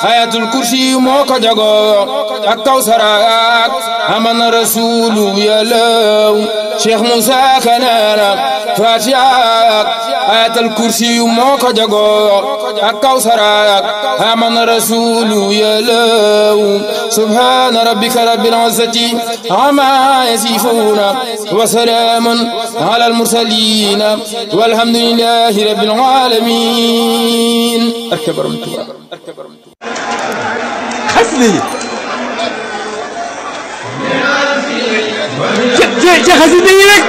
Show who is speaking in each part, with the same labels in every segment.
Speaker 1: ayatul kursi moo ko jagoo ak kawsaraak amana rasulu yàllaw cheikh Moussa Kanana fatihaak ayatul kursi moo ko jagoo ak kawsaraak amana rasulu yàllaw subhana rabbika rabbil izzati amma yasifuna wa salamun ala al mursalin walhamdulillahi rabbil alamin
Speaker 2: xasida yi ci ci xasida yi rek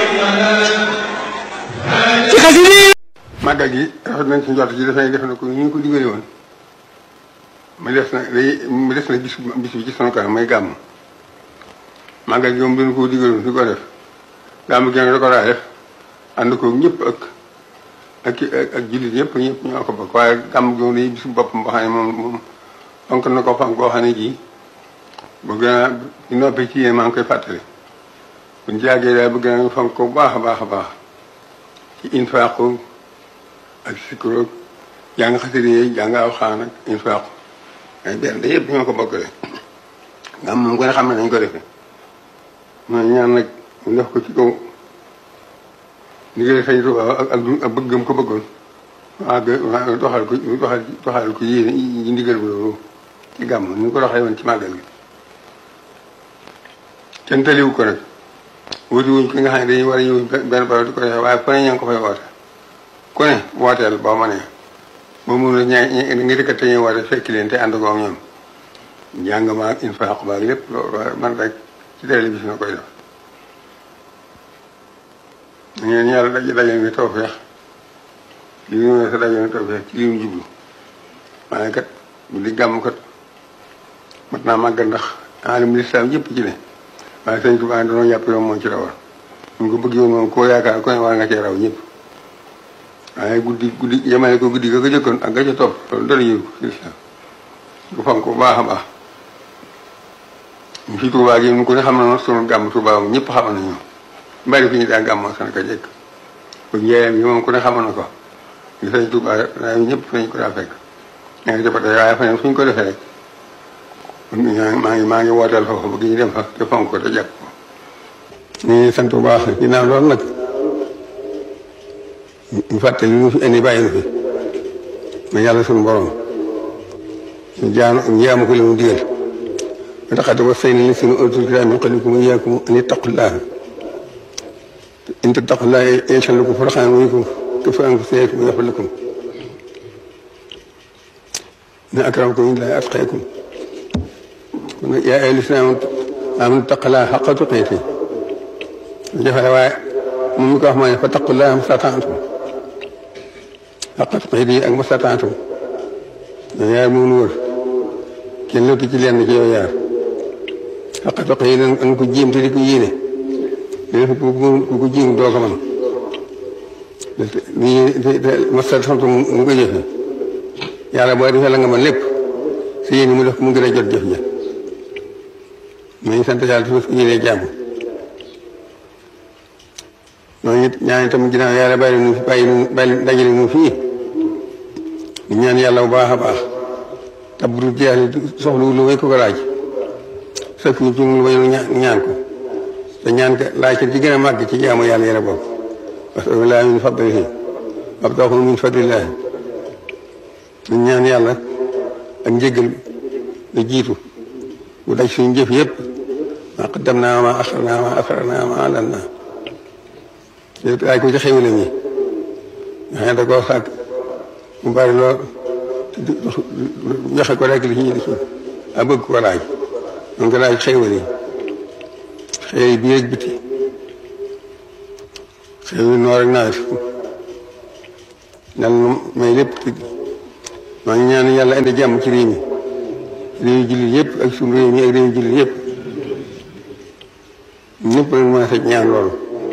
Speaker 2: ci xasida yi
Speaker 3: màggal gi rafet nañ ci njort ji dafay def na ko ñu ngi ko digale woon mu des na day mu des na bis bis bi ci sunu kanam mooy gàmm màggal gi moom dañu ko digaloon di ko def gàmm gi nag da ko daa def ànd ko ñëpp ak ak ak jullit ñëpp ñëpp ñoo ko bokk waaye gàmm gi moom day bisu boppam boo xam ne moom moom fonk na ko fonk boo xam ne ji bëgg naa di noppee ci yéen maa ngi koy fàttali buñ ci yàggee daal bëgg naa fonk ko bu baax a baax a baax ci infaaqu ak sikkuroog jàng xasida yi jàng alxuraan ak infaaqu ay benn da yëpp ñoo ko bokkale gàmm moom ko ne xam ne nañ ko defee mooy ñaan nag ñu def ko ci kaw liggéey sañ Tuubaa ak ak bëggam ko bëggoon waa waa doxal ko doxal doxal ko yéene yi ndigal bu loolu ci gàmm ni ko doxee woon ci màggal gi kenn taliwu ko nag wuti wuñ ki nga xam ne dañuy war a ñëw benn barab di ko defee waaye fu ne ña ngi ko fay woote ku ne wooteel boo ma nee boo mun a ña nga dëkkat te ñuy woote fekki leen te ànd ko ak ñoom njàng ma ak infaq ba ak lépp loolu man rek ci télévision na koy def ngeen yàlla daj dajal ni tawfeex li ñu ne sa dajal ni tawfeex ci li ñu jublu waaye kat bu di gàmm kat mat naa màggal ndax alim lislaam yëpp ci ne waaye sëñ Tuubaa dañoo jàpp yoon moom ci rawal ñu ko bëgg yoon moom koo yaakaar ko ne war nga cee raw ñëpp waaye guddi guddi yemale ko guddi ga ko jëkkoon ak ga ca topp loolu dara yëru ko ci lislaam bu fonk bu baax a baax ñu fi Tuubaa gi ñu ko ne xam na sunu gàmm Tuubaa moom ñëpp xam nañu bari fi ñu daa gàmmoo san ka jekk ko njeeyam yi moom ku ne xamoon na ko ñu sëñ Tuubaa daa ñëpp fi ñu ko daa fekk ña ngi jëppate waaye fa fu ñu ko defee rek maa ngi maa ngi wooteel foofu bëgg ñu dem fa te fonk ko te jàpp ko ñu ngi sant bu baax ginnaaw loolu nag ñu fàttali ñu fi indi bàyyi na fi ma yàlla suñu borom ñu jaan njaamu ko li mu digal ba taxate wa say ni li sunu utul kitaab min qablikum wa iyyakum an ittaqullaha in tattaqullaha yaj'al lakum furqanan wa yukaffir ankum sayyi'atikum wa yaghfir lakum inna akramakum indallahi atqakum yaa ayyuhal lazina aamanu ittaqullaha haqqa tuqaatihi jafe waaye moom mi ko wax mooy fattaqullaha mastata'tum haqqa tuqaatihi ak mastata'tum ñoo yaar moom nu wër kenn lottu ci lenn ci yow yaar haqqa tuqaatihi nan ko jéem te di ko yéene léegi ku ko jéem doo ko mën lii mastata'tum mu ko jëfe yàlla boo defee la nga mën lépp si yéen mu def mu gën a jot jëf ja ma ngi sant yàlla su ko yéenee jàmm ñooñu it ñaan itam ginnaaw yàlla bàyyi nu fi bàyyi nu bàyyi dajale nu fii ñu ñaan yàlla bu baax a baax tabru jeex soxlu lu may ko ko laaj sëkk ñu ci lu may ñaan ko te ñaan ko laaj ci gën a màgg ci jaamu yàlla yàlla boobu parce que laa min fadlihi wabtaxu min fadlillahi ñu ñaan yàlla ak njëgal la jiitu bu daj suñu jëf yëpp ma qaddamnaa ma axarnaa ma asrarnaa ma alannaa yëpp laaj ko ci xéwale mi nga xam ne da koo sàkk mu bari lool joxe ko rek li ci li ci a bëgg ko laaj donc ko laaj xéwal yi xéwal yi biir ak biti xéwal yi noor ak nawet dal may lépp maa ngi ñaan yàlla indi jàmm ci réew mi réew jullit yëpp ak suñu réew mi ak réew jullit yëpp ñëpp lañ mën a fekk ñaan loolu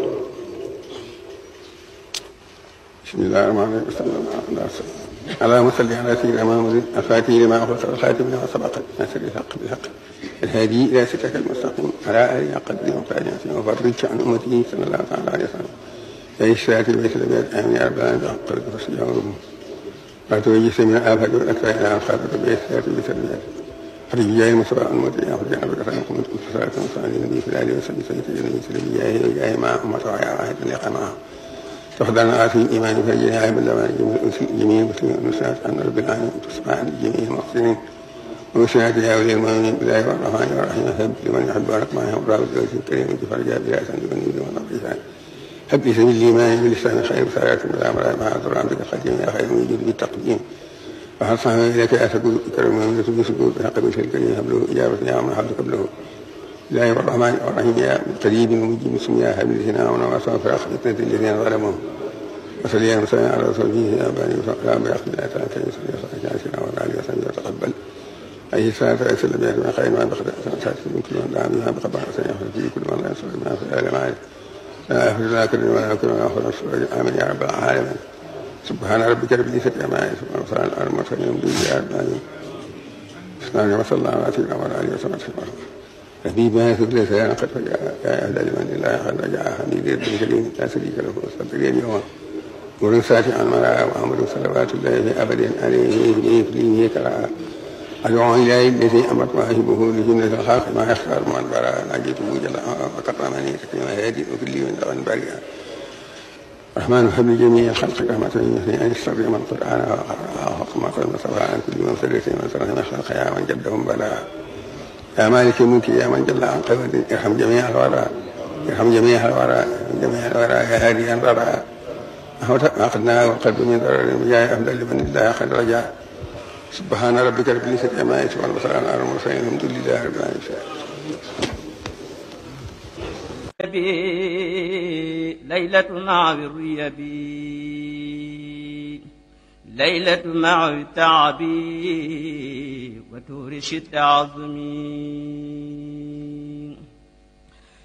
Speaker 3: bismillahi rahmaani rahim sallallahu اللهم صل على سيدنا محمد الفاتح لما أغلق والخاتم لما سبق ناصر الحق بالحق الهادي إلى صراطك المستقيم على آله حق الدين وقال وفرج عن أمته صلى الله تعالى عليه وسلم يا الشافي بيت الأبيات آمين يا رب العالمين بحق قدرك فاستجاب ربهم وتوجه من الآفات والأكفاء إلى أنصافك بإحساسات بسلمات حرج جاي المصطفى المتي أخرج عن بك فإن كنت صلاة وصلاة النبي في الآله وسلم سيد النبي سلم جاي جاي مع أمة وعيا واحد لقى معه تخضعنا آتي الإيمان فرجنا عيب اللوان جميع المسلمين والنساء عن رب العالمين تصبح عن جميع المحسنين ومساعد يا ولي المؤمنين بالله والرحمن والرحيم هب لمن يحب ورق معه وراء الزوج الكريم وجفر جاب بلا سند من يد والنقيسان هب لي سبيل الإيمان بالإسلام خير سارات بالأمر مع عبد عبدك القديم يا خير من يجود بالتقديم وهل صحبه إليك أسكو كرم من رسول سكوت بحق بشر الكريم هب له إجابة يا من حبك قبله الله والرحمن والرحيم يا قريب ومجيب اسم يا هب لسنا ونواصل في فتنة الذين ظلموا وصلي يا مسلم على رسول الله يا بني وصلى بأخذ الله تعالى كي يصلي وصلى جالسنا وعلى وسلم وتقبل أي صلاة وسلم يا من خير ما بخد سنة من كل من دعا بها بقبع سيخرج في كل من لا يصلي ما في الآل معي لا أخرج لا كل ولا كل ولا أخرج السرج آمين يا رب العالمين سبحان ربك رب العزة عما يصفون وسلام على المرسلين يا رب العالمين بسم الله وصلى الله على سيدنا وعلى آله وصحبه وسلم حبيب ما يثق ليس يا قد فجاء يا أهل لمن الله قد رجع حميد بن كريم لا شريك له واستغفر اليوم ورن ساتي عن مرأى وعمر صلوات الله أبدا عليه في إفليه كراء أدعو إليه الذي أمرت واهبه لجنة الخلق ما يختار من براء نجيته جل وكرمني تكريما هادي وكل من دغن بريئا رحمن حب جميع الخلق رحمة يثني أن يستر من قرآن وحق ما قد مصطفى عن كل من سلت من سلت من خلق يا من جدهم بلاء يا مالك الملك يا من جل عن قبل ارحم جميع الورى ارحم جميع الورى جميع الورى يا هادي الورى أخذنا والقلب من ضرر جاء أفضل لمن الله قد رجع سبحان ربك رب العزة عما يصفون وسلام على المرسلين الحمد لله رب العالمين
Speaker 4: ليلة مع الريبي ليلة مع التعب وتورش التعظمي